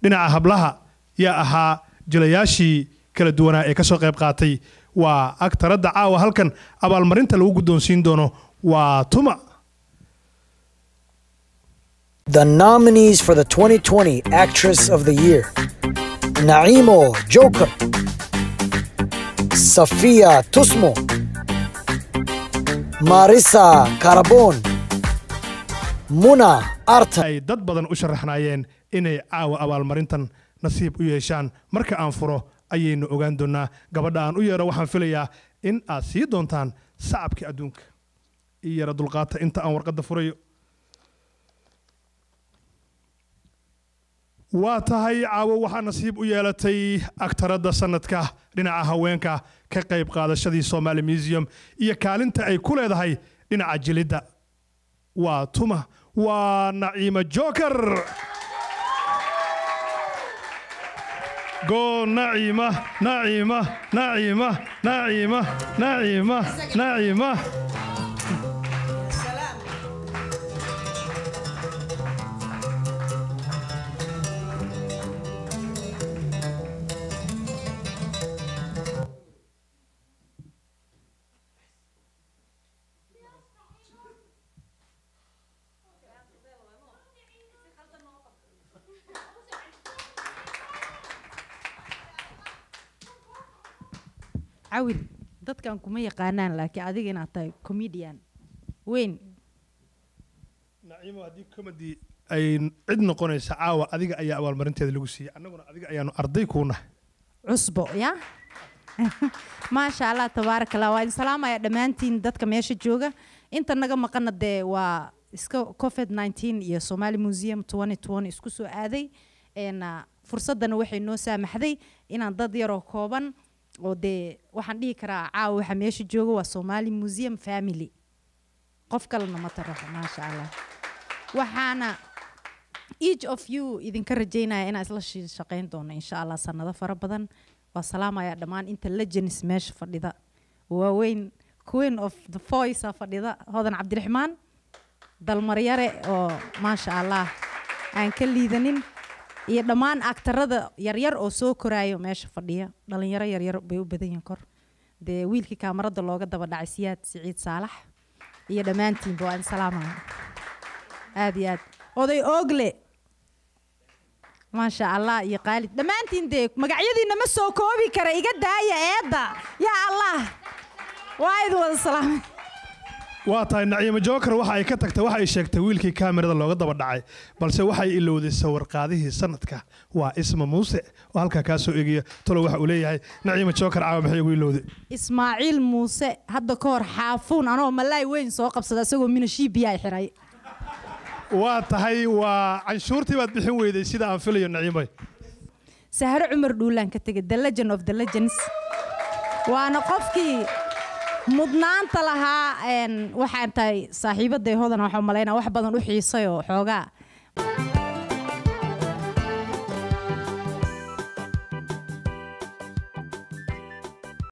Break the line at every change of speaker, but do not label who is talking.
dhinaca hablaha yaa ahaa jilayaashii kala duwanaa ee ka soo qayb qaatay waa agtaradda caawa halkan abaalmarinta lagu guddoonsiin doono waa tuma
The nominees for the 2020 Actress of the Year Naimo Joker, Safia Tusmo, Marisa Carabon, Muna Arta.
ay dad badan u sharaxnaayeen inay caawa abaalmarintan nasiib u yeeshaan marka aan furo ayaynu ogaan doonaa gabadha aan u yeero waxaan filayaa in aad sii doontaan sacabka adduunka ii yara dulqaata inta aan warqadda furayo waa tahay caawo waxaa nasiib u yeelatay agtaradda sanadka dhinaca haweenka ka qayb qaadashadii somaali museum iyo kaalinta ay ku leedahay dhinaca jilidda waa tuma waa naciima joker go naciima naciima naciima naciima naciima naciima
cawil dadkan kuma yaqaanaan laakiin adiga inaad tahay comedian weyn
naciimo haddii comedy ay cid noqonaysa caawa adiga ayaa abaalmarinteeda lagu siiyey annaguna adiga ayaanu arday kuu nahay
cusbo ya maasha allah tabaaraka allah waa idin salaamaya dhammaantiin dadka meesha jooga inta naga maqana dee waa iska covid 19 iyo somali museum 2020 isku soo aaday een, ah, fursadana waxay noo saamaxday inaan dad yaroo kooban oo dee waxaan dhihi karaa caawa waxa meesha jooga waa somali museum family qof kalena ma taraxo maasha allah waxaana each of you idinka rajaynaya inaan isla shi- shaqayn doono insha allah sanado fara badan waa salaamaya dhammaan inta legends meesha fadhida waaweyn queen of the voice aa fadhida hodan cabdiraxmaan dalmaryare oo maasha allah aan ka liidanin iyo dhammaan aktarada yaryar oo soo koraayo meesha fadhiya dhalinyaro yaryar bay u badan yihiin kor dee wiilkii kaamarada looga daba dhacay siyaad siciid saalax iyo dhammaantiinba waa in salaamaya aad iyo aad oday oogle maasha allah iyo qaalid dhammaantiin dee magacyadiina ma soo koobi kara iga daaya eedda yaa allah waa idin wada salaamay
waa tahay naciimo joker waxa ay ka tagtay waxa ay sheegtay wiilkii kaamirada looga daba dhacay balse waxay ilowday sawirqaadihii sanadka waa isma muuse oo halkaa kaa soo eegaya talo waxa uu leeyahay naciimo joker caawa maxay ugu ilowday
ismaaciil muuse hadda ka hor xaafuun anoo malaay weyn soo qabsada isagoo minashiibiyaa xiray
waa tahay waa canshuurtii baad bixin weyday sida aan filayo naciimoy
sahro cumar dhuulaan ka tegay the legend of the legends waana qofkii mudnaanta lahaa een, waxaan tahay saaxiibaday hodan waxaa malaynaa wax badan u xiisay oo xoogaa